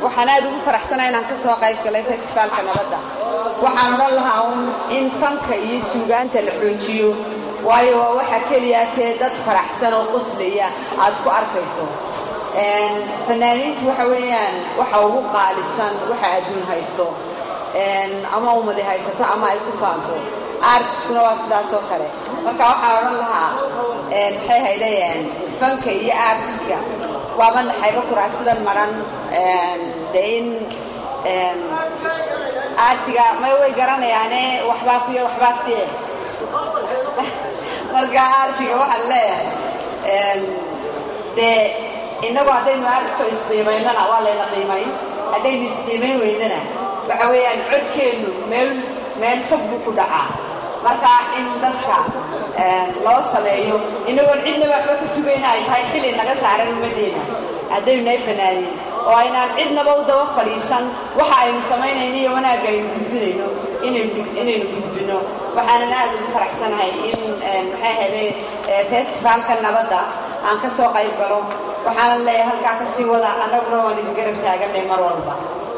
waxaan aad ugu faraxsanaa inaan ka soo qayb galay festivaalka nabadda waxaan odhan lahaa un in fanka iyo suugaanta la xoojiyo waayo waa waxa keliya tee dad faraxsan oo qoslaya aad ku arkayso fanaaniintu waxa weeyaan waxa ugu qaalisan waxa adduun haysto ama ummadi haysato ama ay ku faanto artiskuna waa sidaas oo kale marka waxaan odhan lahaa maxay haydayeen fanka iyo artiska waaba naxayba kuraasidan maran dee in artiga may way garanayaane waxbaa kuya waxbaa siye marka artiga waxaan leeyahay dee innagu haddaynu artiso isqiimaynana waa layna qiimay haddaynu isqiimayn weydana waxa weeyaan codkeennu meel meel fog buu ku dhacaa marka in dadka loo sameeyo inagoon cidnaba waxba ka sugayna ay tahay xili naga saaran ummaddeena haddaynu nahay fanaaniin oo aynaan cidnaba u daba fadhiisan waxa aynu samaynayno iyo wanaagga aynu gudbinayno inaynu gudbino waxaanan aad ugu faraxsanahay in maxay ahayday festivaalka nabadda aan ka soo qayb galo waxaanan leeyahay halkaa ka sii wada annaguna waan idin garab taaganay mar walba